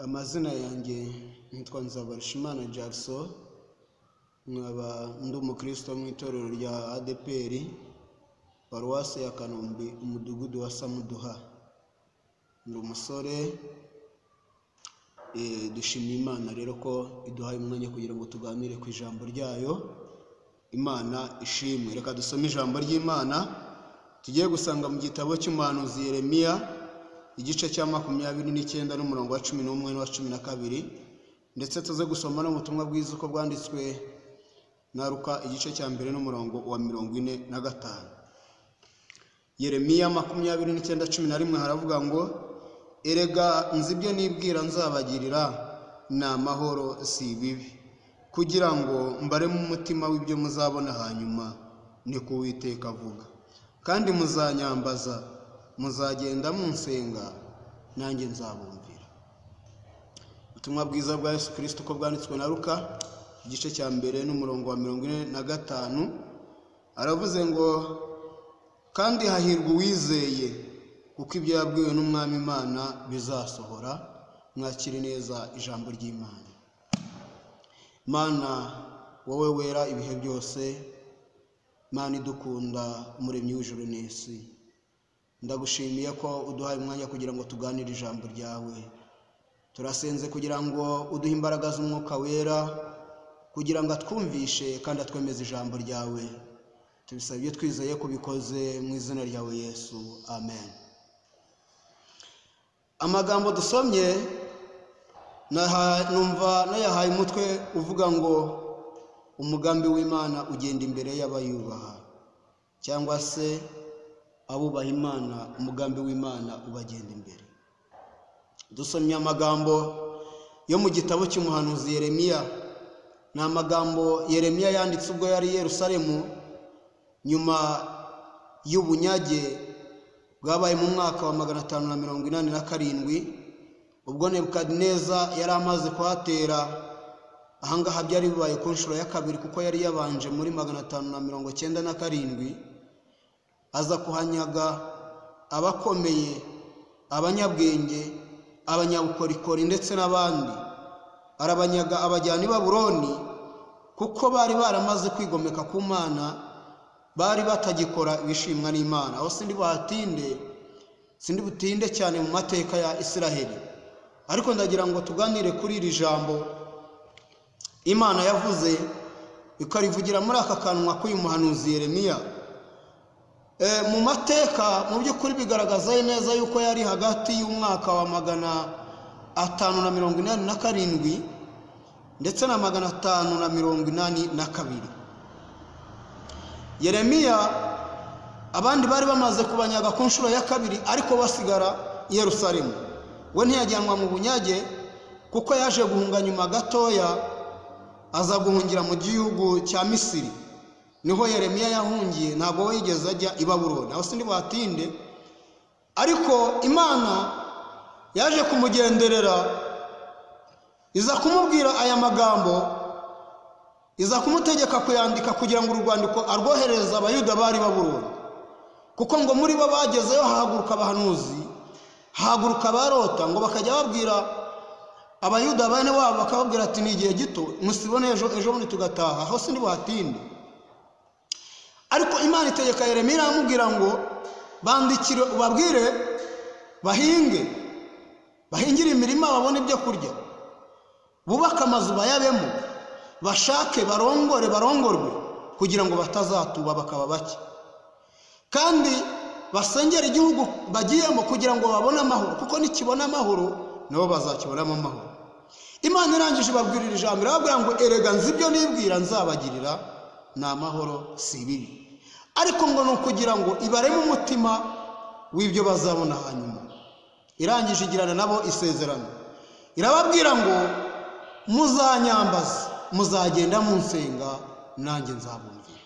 amazina yanjye nitwa Nzabarushimana Jackson nkaba ndi umukristo mu itorero rya ADPR paruwasi ya Kanombe umudugudu wa Samuduha ni umusore eh, dushimira Imana rero ko iduhaye umwanya kugira ngo tuganire ku ijambo ryayo Imana ishimwe reka dusome ijambo ry'Imana tugiye gusanga mu gitabo cy'umuhanuzi Yeremiya igice cya makumyabiri n'icyenda n'umurongo wa cumi n'umwe n'uwa cumi na kabiri ndetse tuze gusoma n'ubutumwa bwiza uko bwanditswe na Luka igice cya mbere n'umurongo wa mirongo ine na gatanu Yeremiya makumyabiri n'icyenda cumi na rimwe haravuga ngo erega nzi ibyo nibwira nzabagirira ni amahoro si ibibi kugira ngo mbaremo umutima w'ibyo muzabona hanyuma ni ko Uwiteka avuga kandi muzanyambaza muzagenda munsenga nanjye nzabumvira ubutumwa bwiza bwa Yesu Kristo uko bwanditswe na Luka igice cya mbere n'umurongo wa mirongo ine na gatanu aravuze ngo kandi hahirwa uwizeye kuko ibyo yabwiwe n'umwami Imana bizasohora mwakire neza ijambo ry'Imana Mana wowe wera ibihe byose Mana idukunda umuremyi w'ijuru n'isi ndagushimiye ko uduhaye umwanya kugira ngo tuganire ijambo ryawe turasenze kugira ngo uduhe imbaraga z'umwuka wera kugira ngo atwumvishe kandi atwemeze ijambo ryawe tubisaba ibyo twizeye ko ubikoze mu izina ryawe yesu amen amagambo dusomye naha- numva nayahaye umutwe uvuga ngo umugambi w'imana ugenda imbere y'abayubaha cyangwa se abubaha imana umugambi w'imana ubagenda imbere dusomye amagambo yo mu gitabo cy'umuhanuzi Yeremiya ni amagambo Yeremiya yanditse ubwo yari i Yerusalemu nyuma y'ubunyage bwabaye mu mwaka wa magana atanu na mirongo inani na karindwi ubwo Nebukadineza yari amaze kuhatera ahangaha byari bibaye ku nshuro ya kabiri kuko yari yabanje muri magana atanu na mirongo cyenda na karindwi aza kuhanyaga abakomeye abanyabwenge abanyabukorikori ndetse n'abandi arabanyaga abajyana i baburoni kuko bari baramaze kwigomeka ku mana bari batagikora ibishimwa n'imana aho sindi buhatinde sindi butinde cyane mu mateka ya isiraheli ariko ndagira ngo tuganire kuri iri jambo imana yavuze ikarivugira muri aka kanwa k'uyu muhanuzi yeremiya Eh, mu mateka mu by'ukuri bigaragaza neza yuko yari hagati y'umwaka wa magana atanu na mirongo inani na karindwi ndetse na magana atanu na mirongo inani na kabiri yeremiya abandi bari bamaze kubanyaga ku nshuro ya kabiri ariko basigara i yerusalemu we ntiyajyanwa mu bunyage kuko yaje guhunga nyuma gatoya aza guhungira mu gihugu cya misiri niho yeremiya yahungiye ntabwo we yigeze ajya i baburoni aho sindi buhatinde ariko imana yaje kumugenderera iza kumubwira aya magambo iza kumutegeka kuyandika kugira ngo uru rwandiko arwoherereze abayuda bari i baburoni kuko ngo muri bo bagezeyo hahaguruka abahanuzi hahaguruka abarota ngo bakajya babwira abayuda bene wabo bakababwira ati ni igihe gito musibone ejo ejo bundi tugataha aho sindi buhatinde ariko imana itegeka yeremiya iramubwira ngo bandikire ubabwire bahinge bahingire imirima babone ibyo kurya bubake amazu bayabemo bashake barongore barongorwe kugira ngo batazatuba bakaba bake kandi basengere igihugu bagiyemo kugira ngo babone amahoro kuko nikibona amahoro nabo bazakibonamo amahoro imana irangije ibabwirira ijambo irababwira ngo erega nzi ibyo nibwira nzabagirira ni amahoro si ibibi ariko ngo ni ukugira ngo ibareme umutima w'ibyo bazabona hanyuma irangije igirana nabo isezerano irababwira ngo muzanyambaze muzagenda munsenga nanjye nzabumvira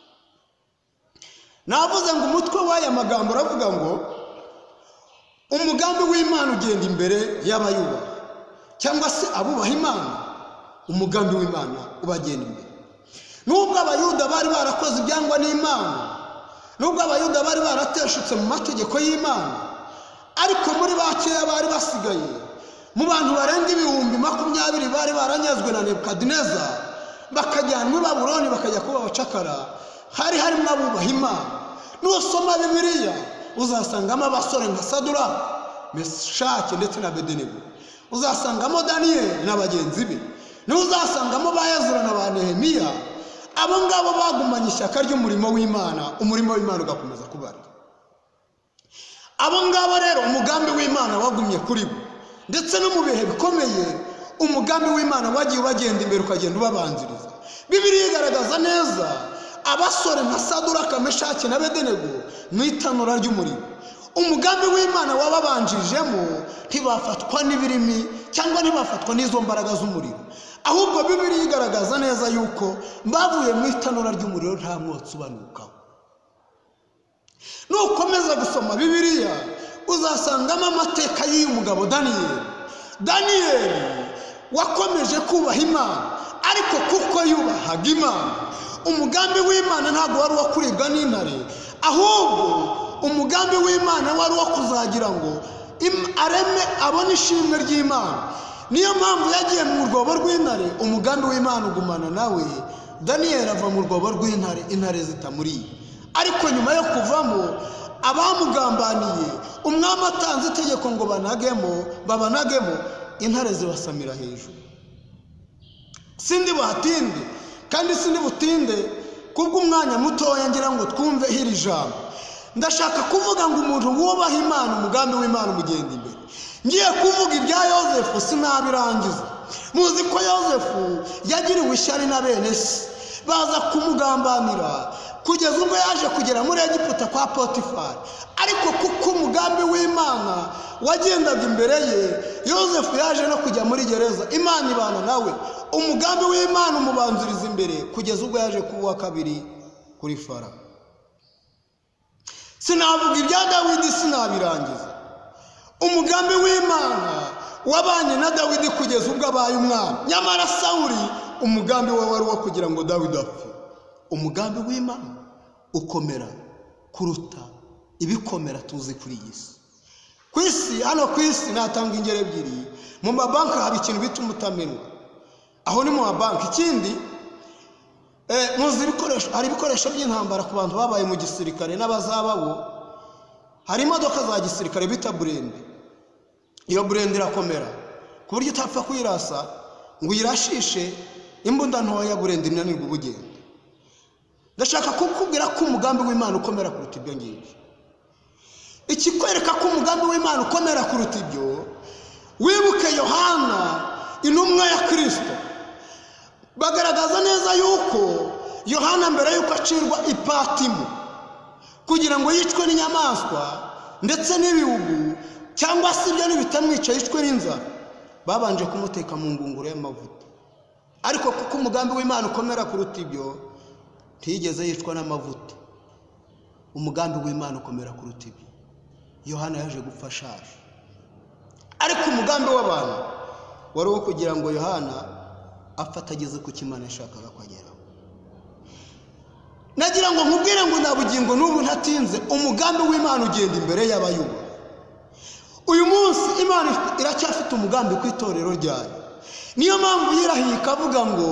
navuze ngo umutwe w'aya magambo uravuga ngo umugambi w'imana ugenda imbere y'abayubaha cyangwa se abubaha imana umugambi w'imana ubagenda imbere nubwo abayuda bari barakoze ibyangwa n'imana nubwo abayuda bari barateshutse mu mategeko y'imana ariko muri bakeya bari basigaye mu bantu barenga ibihumbi makumyabiri bari baranyazwe na nebukadineza bakajyanwa i babuloni bakajya kuba abacakara hari harimo abubaha imana nusoma bibiliya uzasangamo abasore nka sadura meshake ndetse na bedenego uzasangamo daniyeli na bagenzi be ntuzasangamo ba Ezra na ba nehemiya abo ngabo bagumanye ishyaka ry'umurimo w'imana umurimo w'imana ugakomeza kubarwa abo ngabo rero umugambi w'imana wagumye kuri bo ndetse no mu bihe bikomeye umugambi w'imana wagiye ubagenda imbere ukagenda ubabanziriza bibiriya igaragaza neza abasore nka sadura kameshake na bedenego mu itanura ry'umurimo umugambi w'imana wababanjijemo ntibafatwa n'ibirimi cyangwa ntibafatwa n'izo mbaraga z'umuriro ahubwo bibiriya igaragaza neza yuko bavuye mu itanura ry'umuriro nta mwotsi ubanukaho nukomeza gusoma bibiliya uzasangamo amateka y'uyu mugabo daniyeli daniyeli wakomeje kubaha imana ariko kuko yubahaga imana umugambi w'imana ntabwo wari uwo kuribwa n'intare ahubwo umugambi w'imana wari uwo kuzagira ngo im- areme abone ishimwe ry'imana niyo mpamvu yagiye mu rwobo rw'intare umugambi w'imana ugumana nawe daniyeli ava mu rwobo rw'intare intare zitamuriye ariko nyuma yo kuvamo abamugambaniye umwami atanze itegeko ngo banagemo babanagemo intare zibasamira hejuru sindi buhatinde kandi sindi butinde kubw'umwanya mutoya ngira ngo twumve iri jambo ndashaka kuvuga ngo umuntu wubaha imana umugambi w'imana umugenda imbere ngiye kuvuga ibya yosefu sinabirangiza muzi ko yosefu yagiriwe ishyari na bene se baza kumugambanira kugeza ubwo yaje kugera muri egiputa kwa potifari ariko kuko umugambi w'imana wagendaga imbere ye yosefu yaje no kujya muri gereza imana ibana nawe umugambi w'imana umubanziriza imbere kugeza ubwo yaje kuba uwa kabiri kuri fara sinavuga ibya dawidi sinabirangiza umugambi w'imana wabanye na dawidi kugeza ubwo abaye umwami nyamara sawuri umugambi we wari uwo kugira ngo dawidi apfe umugambi w'imana ukomera kuruta ibikomera tuzi kuri iyi si ku isi hano ku isi natanga ingero ebyiri mu mabanki haba ikintu bita umutamenwa aho ni mu mabanki ikindi eh, muzi ibikoresho hari ibikoresho by'intambara ku bantu babaye mu gisirikare n'abazababo hari imodoka za gisirikare bita burende iyo burende irakomera ku buryo utapfa kuyirasa ngo uyirashishe imbunda ntoya burende inanirwa ubugenda ndashaka kukubwira ko umugambi w'imana ukomera kuruta ibyo ngibyo ikikwereka ko umugambi w'imana ukomera kuruta ibyo wibuke yohana intumwa ya kirisito bagaragaza neza yuko yohana mbere y'uko acirwa ipatimu kugira ngo yicwe n'inyamaswa ndetse n'ibihugu cyangwa se ibyo nibitamwica yicwe n'inzara babanje kumuteka mu ngunguru y'amavuta ariko kuko umugambi w'imana ukomera kuruta ibyo ntiyigeze yicwa n'amavuta umugambi w'imana ukomera kuruta ibi yohana yaje gupfa ashaje ariko umugambi w'abantu wari uwo kugira ngo yohana apfa atageze ku kimana yashakaga kugeraho nagira ngo nkubwire ngo nta bugingo n'ubu ntatinze umugambi w'imana ugenda imbere y'abayuba uyu munsi imana iracyafite umugambi ku itorero ryayo niyo mpamvu yirahiye ikavuga ngo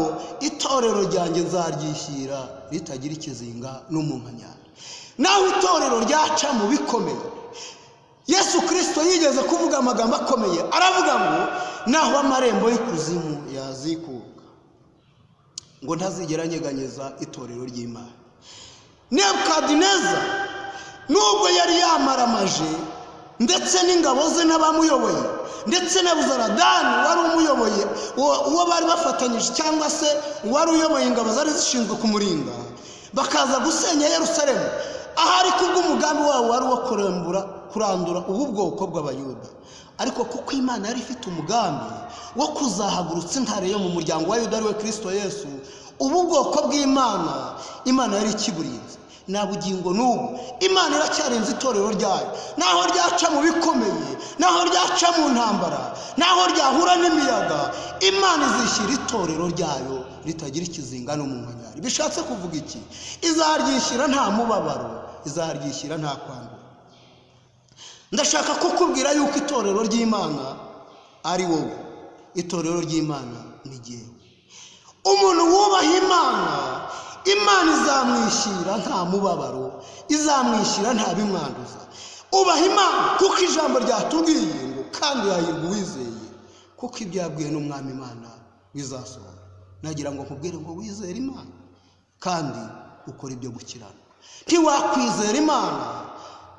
itorero ryanjye nzaryishyira ritagira ikizinga n'umunkanyari naho itorero ryaca mu bikomeye yesu kirisito yigeze kuvuga amagambo akomeye aravuga ngo naho amarembo y'ikuzimu yazikuka ngo ntazigera anyeganyeza itorero ry'imana nebukadineza nubwo yari yamaramaje ndetse n'ingabo ze n'abamuyoboye ndetse na buzaradani wari umuyoboye uwo bari bafatanyije cyangwa se uwari uyoboye ingabo zari zishinzwe kumurinda bakaza gusenya Yerusalemu ahari kubw'umugambi wabo wari uwo kurambura kurandura ubu bwoko bw'abayuda ariko kuko imana yari ifite umugambi wo kuzahagurutsa intare yo mu muryango wa yuda ari we kirisito yesu ubu bwoko bw'imana imana yari ikiburinze nta bugingo n'ubu imana iracyarenze itorero ryayo naho ryaca mu bikomeye naho ryaca mu ntambara naho ryahura n'imiyaga imana izishyira itorero ryayo ritagira ikizinga n'umunkanyari bishatse kuvuga iki izaryishyira nta mubabaro izaryishyira nta kwandura ndashaka kukubwira yuko itorero ry'imana ari wowe itorero ry'imana ni jyewe umuntu wubaha imana imana izamwishyira nta mubabaro izamwishyira nta bimwanduza ubaha imana kuko ijambo ryatubwiye ngo kandi yahirwa uwizeye kuko ibyabwiwe n'umwami imana bizasohora nagira ngo nkubwire ngo wizere imana kandi ukora ibyo gukirana ntiwakwizera imana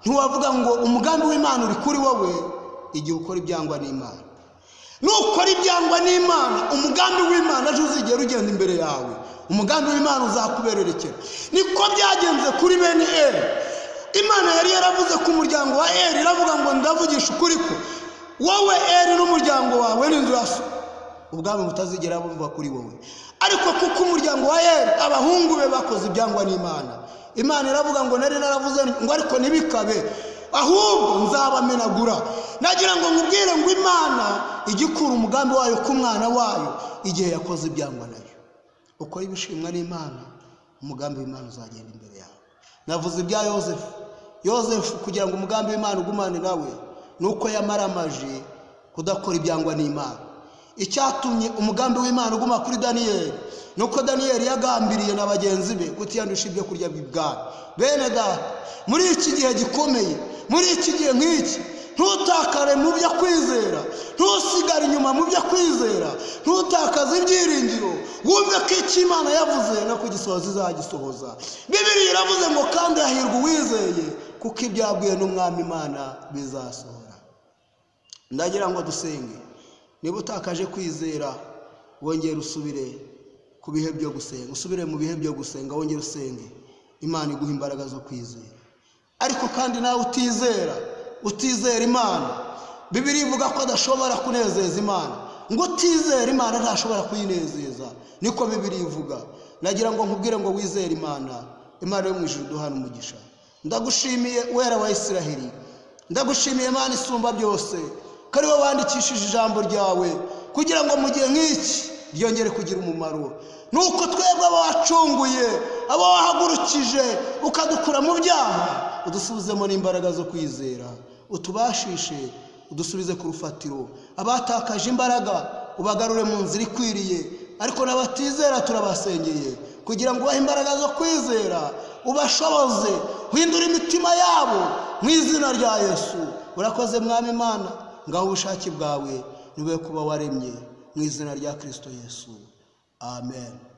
ntiwavuga ngo umugambi w'imana uri kuri wowe igihe ukora ibyangwa n'imana nukora ibyangwa n'imana umugambi w'imana ejo uzigera ugenda imbere yawe umugambi w'imana uzakubererekera niko byagenze kuri bene eri imana yari yaravuze ku muryango wa eri iravuga ngo ndavugisha ukuri ko wowe eri n'umuryango wawe n'inzu ya so ubwami butazigera bumva kuri wowe ariko kuko umuryango wa eri abahungu be bakoze ibyangwa n'imana imana iravuga ngo nari naravuze ngo ariko ntibikabe ahubwo nzabamenagura nagira ngo nkubwire ngo imana ijye ikura umugambi wayo ku mwana wayo igihe yakoze ibyangwa nayo ukora ibishimwa n'imana umugambi w'imana uzagenda imbere yawe navuze ibya yosefu yosefu kugira ngo umugambi w'imana ugumane nawe ni uko yamaramaje kudakora ibyangwa n'imana icyatumye umugambi w'imana uguma kuri daniyeli ni uko daniyeli yagambiriye na bagenzi be kutiyandusha ibyo kurya bw'ibwami bene data muri iki gihe gikomeye muri iki gihe nk'iki ntutakare mu byo kwizera ntusigare inyuma mu byo kwizera ntutakaze ibyiringiro wumve ko icyo imana yavuze no kugisohoza izagisohoza bibiri iravuze ngo kandi hahirwa uwizeye kuko ibyabwiwe n'umwami imana bizasohora ndagira ngo dusenge niba utakaje kwizera wongere usubire ku bihe byo gusenga usubire mu bihe byo gusenga wongere usenge imana iguha imbaraga zo kwizera ariko kandi nawe utizera utizera imana bibiri ivuga ko adashobora kunezeza imana ngo utizera imana ntashobora kuyinezeza niko bibiri ivuga nagira ngo nkubwire ngo wizere imana imana yo mu ijuru duhana umugisha ndagushimiye wera wa isirahiri ndagushimiye imana isumba byose ko ari wowe wandikishije ijambo ryawe kugira ngo mu gihe nk'iki ryongere kugira umumaro ni uko twebwe abo wacunguye abo wahagurukije ukadukura mu byaha udusubizemo n'imbaraga zo kwizera utubashishe udusubize ku rufatiro abatakaje imbaraga ubagarure mu nzira ikwiriye ariko n'abatizera turabasengeye kugira ngo ubahe imbaraga zo kwizera ubashoboze uhindure imitima yabo mu izina rya yesu urakoze mwami imana ngaho ubushake bwawe nube kuba waremye mu izina rya kirisito yesu amen